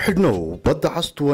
xidhnow badda cas t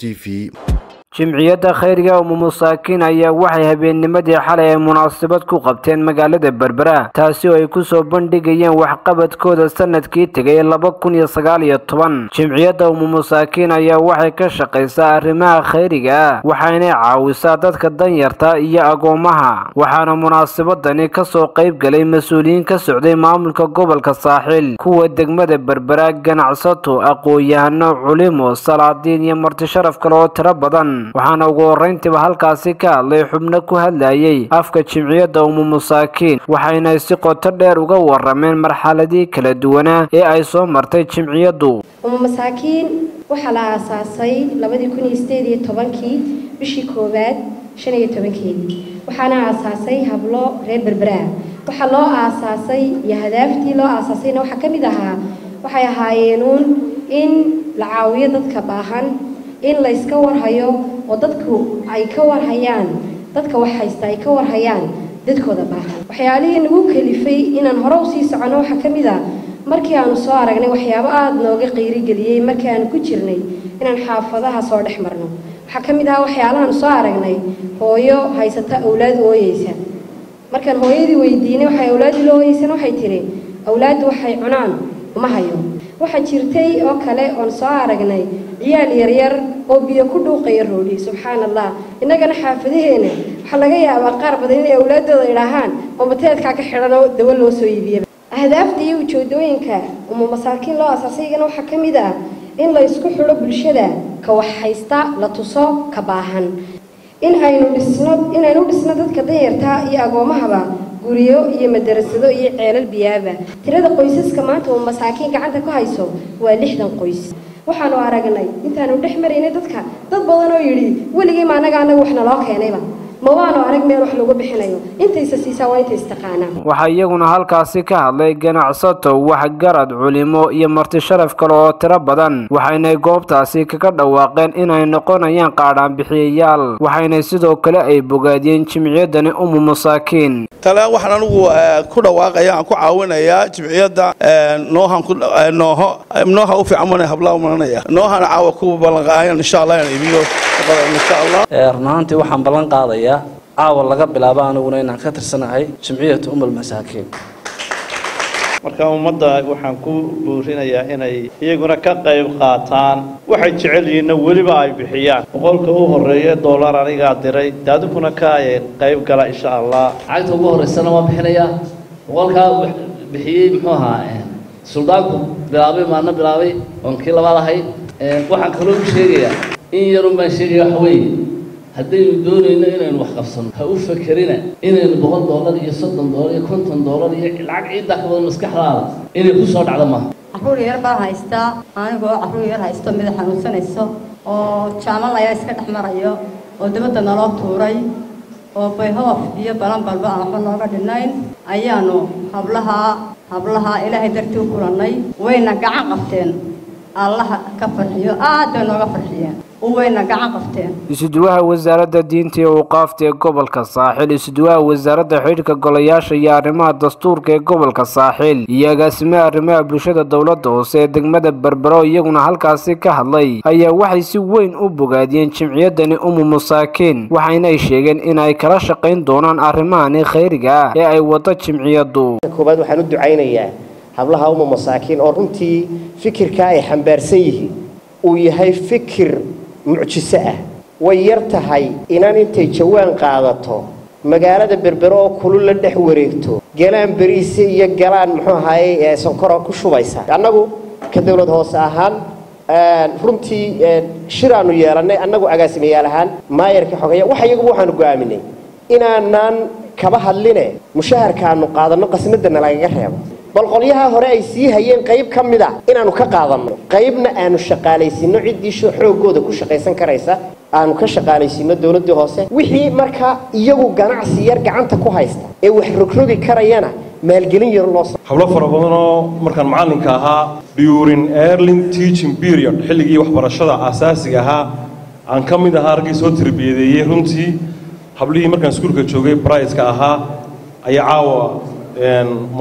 v jimciyadda khayriga umu masaakiin ayaa waxay habeennimadii xalay ay munaasabad ku qabteen magaalada berbera taasi oo ay kusoo bandhigayeen waxqabadkooda sanadkii tegay laba kun iyo sagaal iyo toban jimciyadda umu masaakiin ayaa waxay ka shaqaysaa arrimaha khayriga ah waxaynay caawisaa dadka danyarta iyo agoomaha waxaana munaasabadani kasoo qayb galay mas-uuliyiin ka socday maamulka gobolka saaxiil kuwa degmada berbera ganacsato aqoon-yahano culimo salaadiin iyo marti sharaf kale oo tiro badan waxaana ugu horrayntiiba halkaasi ka hadlay xubno ku hadlayay afka jimciyadda umu masaakiin waxayna si qoto dheer uga warameen marxaladii kala duwanaa ee ay soo martay jimciyaddu umu masaakiin waxaa la aasaasay labadii kun iyo sideed iyo tobankii bishii koowaad shan iyo tobankeedii waxaana aasaasay hablo reer berberaa waxaa loo aasaasay iyo hadaaftii loo aasaasayna waxaa ka mid ahaa waxay ahaayeenuun in la caawiyo dadka baahan in la yska warhayo oo dadku ay ka warhayaan dadka wax haysta ay ka warhayaan dadkooda baahan waxyaalihii nagu kalifay inaan hore usii soconno waxaa ka mid ah markii aanu soo aragnay waxyaabo aada nooga qiirigeliyey markii aanu ku jirnay inaan xaafadaha soo dhex marno waxaa ka mid ahaa waxyaalahaanu soo aragnay hooyo haysata awlaad ooyeysa markaan hooyadii weydiinay waxay awlaadii loo ooyeysana waxay tidhi awlaaddu waxay cunaan uma hayo waxaa jirtay oo kale oon soo aragnay ciyaal yaryar oo biyo ku dhuuqaya roodhi subxaan allah innagana xaafadaheena waxaa laga yaabaa qaar badan inay awlaadooda idhaahaan oo mateedkaa ka xidhan oo dawo loo soo iibiya ahdaafta iyo ujeedooyinka umu masaakiin loo asaasayigana waxaa ka mid ah in la isku xidho bulshada ka wax haysta la tuso ka baahan in aynu dhisno inaynu dhisno dadka danyarta iyo agoomahaba guryo iyo madarasado iyo ceelal biyaaba tirada qoysaska maanta uu masaakiin gacanta ku hayso waa lixdan qoys waxaanu aragnay intaanu dhex maraynay dadka dad badan oo yidhi weligii ma anaga anaga wax naloo keenayba ma waanu arag meel wax lagu bixinayo intaysa siisaa waa inta istaqaanaa waxaa iyaguna halkaasi ka hadlay ganacsato waxgarad culimo iyo marti sharaf kale oo tiro badan waxaynay goobtaasi kaga dhawaaqeen inay noqonayaan qaadhaanbixiyayaal waxaynay sidoo kale ay bogaadiyeen jimciyaddani umu masaakiin tale waxaan anigu ku dhawaaqaya aan ku caawinayaa jimciyadda noohan nooho nooha u fiican mana hablaha umaranaya noohana caawa ku ballanqaayan insha allah inaan iibiyo insha allah run ahaantii waxaan ballan qaadayaa caawa laga bilaabo aniguna inaan ka tirsanahay jimciyatu umul masaakiin marka ummadda waxaan ku buurinayaa inay iyaguna ka qayb qaataan waxay jecel yihiinna weliba ay bixiyaan boqolka u horreeya dollar anigaa diray daadikuna ka qayb gala insha allah lacagta ugu horreysana waa bixinayaa boqolkaa bixiyey muxuu ahaa suldaanku bilaabay maalna bilaabay oon kii labaad ahay waxaan kaloo u sheegayaa in yarun baan sheegaya waxa weeye haddaynu doonayno inaynu wax qabsano ha u fakerina inaynu boqol dollar iyo soddon dollar iyo konton dollar iyo lacag ciiddaa ka badan maskaxdaada inay ku soo dhacdo maaha carruur yar baan haystaa anigoo carruur yar haysto mida xanuunsanayso oo jaamal ayaa iska dhex marayo oo dabadda naloo tuuray oo bayhoof iyo balanbalba aan waxba nooga dhinayn ayaanu hablaha hablaha ilaahay dartii u kulannay wayna gacan qabteen allaha ka farxiyo aad bay nooga farxiyeen wayna gacan qabteen isuduwaha wasaaradda diinta iyo awqaafta ee gobolka saaxiil isuduwaha wasaaradda xidhiidhka golayaasha iyo arrimaha dastuurka ee gobolka saaxiil iyo agaasimaha arrimaha bulshada dowladda hoose ee degmada berbero iyaguna halkaasi ka hadlay ayaa waxay si weyn u bogaadiyeen jimciyaddani umu masaakiin waxayna ay sheegeen in ay kala shaqayn doonaan arrimahani khayriga ah ee ay waddo jimciyaddu koobaad waxaan u ducaynayaa hablaha umu masaakiin oo runtii fikirkaa ay xambaarsan yihiin uu yahay fikir mucjiso ah way yar tahay inaan intay jawaan qaadato magaalada berbero oo kulul la dhex wareegto galaan beriise iyo galaan muxuu ahaayey sonkoro ku shubaysa annagu ka dowlad hoose ahaan runtii shiraanu yeelannay annagu agaasimayaal ahaan maayarka xogaya waxa iyaguba waxaanu go'aaminay inaanaan kaba hadline mushaharkaanu qaadanno qasnadana lagaga reebo bal qolyaha hore ay sii hayeen qayb ka mid a inaanu ka qaadanno qaybna aanu shaqaalaysiino ciddii xooggooda ku shaqaysan karaysa aanu ka shaqaalaysiino dowladdii hoose wixii marka iyagu ganacsi yar gacanta ku haysta ee wax rogrogi karayana maalgelin yar loo hablo fara badanoo markaan macallinka ahaa during erling teaching period xilligii waxbarashada aasaasiga ahaa aan ka mid ahaa raggii soo tarbiyadeeyey runtii hablihii markaan iskuulka joogay briska ahaa ayaa caawa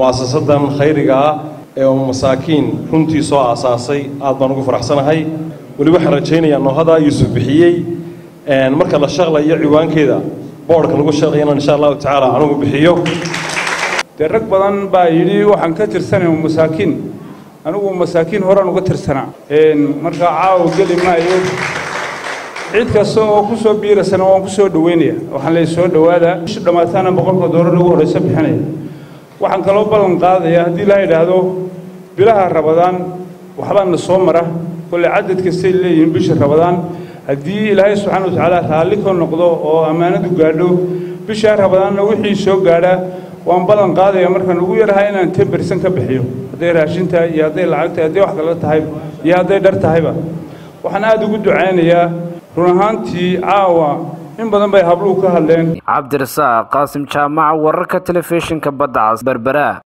mu'asasadan khayriga ah ee uu masaakiin runtii soo aasaasay aad baan ugu faraxsanahay weli waxaan rajaynayaa noohada yuusuf bixiyey marka la shaqlayo ciwaankeeda boodhka lagu shaqlayana insha allahu tacaala anugu bixiyo dee rag badan baa yidhi waxaan ka tirsanay masaakiin anigu masaakiin horaan uga tirsanaa markaa caawa geli maayo cid kasta oo ku soo biirasana waan ku soo dhoweynaya waxaan leey soo dhowaada bisha dhammaataana boqolka doolar ugu horreysa bixinaya waxaan kaloo ballan qaadaya haddii la yidhaahdo bilaha rabadaan waxbaa na soo mara kolley cadad kastay leeyihiin bisha rabadaan haddii ilaahay subxaana wa tacaala raalli ka noqdo oo ammaanadu gaadho bishaa rabadaanna wixii soo gaadha waan ballan qaadaya markaan ugu yarahay inaan ten bersan ka bixiyo hadday raashintahay iyo hadday lacagtahay hadday wax kale tahay iyo hadday dhar tahayba waxaan aada ugu ducaynayaa run ahaantii caawa in badan bay habluhu ka hadleen cabdirasaaq qaasim jaamaca wararka telefishinka badda cas berbera